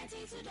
92.9.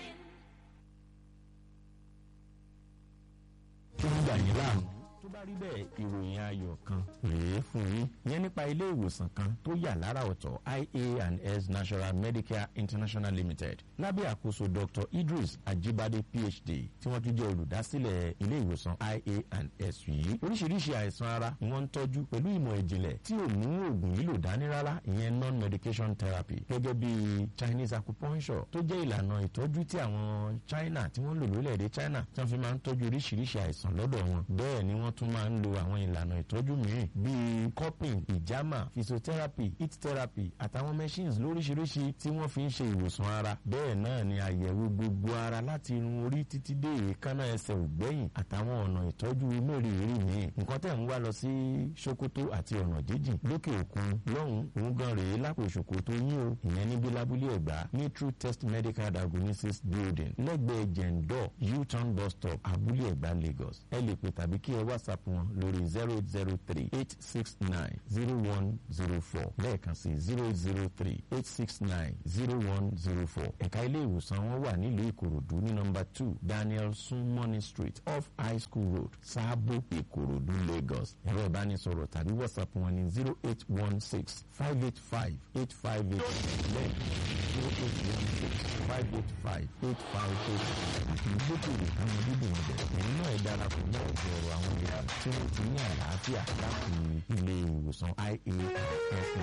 tó ń gbà yín láàmú. tó bá rí bẹ́ẹ̀ ìròyìn ayọ̀ kan rèé fún yín ìyẹn nípa ilé ìwòsàn kan tó yà lára ọ̀tọ̀ ia and s national medicare international limited lábẹ́ àkóso dr idris ajibade phd tí wọ́n tún jẹ́ olùdásílẹ̀ ilé ìwòsàn ia and s yìí oríṣiríṣi àìsàn ara ni wọ́n ń tọ́jú pẹ̀lú ìmọ̀ ìjìnlẹ̀ tí ò mú oògùn lílò dání rárá ìyẹn non-medication therapy gẹ́gẹ́ bí chinese acupuncture tó jẹ́ ìlànà ìtọ́jú tí àwọn china tí wọ́n lò lórílẹ̀‐èdè china tí wọ́n fi máa ń tọ́jú oríṣiríṣi àìsàn lọ́dọ̀ wọn bẹ́ẹ̀ ni wọ́n tún máa ń lo àwọn ìlànà ìtọ́jú mìíràn bíi cupping ìjàmà physiotherapy heat therapy àtàwọn machines lóríṣiríṣi tí wọ́n fi ń ṣe ìwòsàn ara bẹ́ẹ̀ náà ni àyẹ̀wò gbogbo ara láti irun orí títí dé èékánná ẹsẹ̀ ògbẹ́yìn àtàwọn ọ̀nà ìtọ́jú mẹ́rìírí míì nǹkan tẹ̀ ń wá lọ sí sokoto àti ọ̀nà jíjìn lókè òkun lọ́hùn òun gan rèé lápò sokoto yín o ìyẹn níbi lábúlé ẹ̀gbá ní true test medical diagnosis building lẹ́gbẹ̀ẹ́ jẹ̀ǹdọ̀ u-turn bus stop abúlé ẹ̀gbá lagos ẹ lè pè tàbí kí ẹ whatsapp wọn lórí zero eight zero three eight six nine zero one zero four lẹ́ẹ̀kan sí zero eight zero three eight six nine zero one zero four ẹ̀ka ilé ìwòsàn wọn wà nílùú ìkòròdú ní nọmba two daniel sunmoney street off high school road sáàbò ìkòròdú lagos ẹ̀rọ ìbánisọ̀rọ̀ tàbí whatsapp wọn ní zero eight one six five eight five eight five eight lẹ́ẹ̀kan zero eight one six five eight five eight five eight àti gbókòwò àwọn dídùn ọbẹ̀ ẹ̀yin náà ẹ darapọ̀ mọ́ ọ̀gọ̀ọ̀rọ̀ àwọn ìlànà tí wọ́n ti ní àlàáfíà láti ilé ìwòsàn ia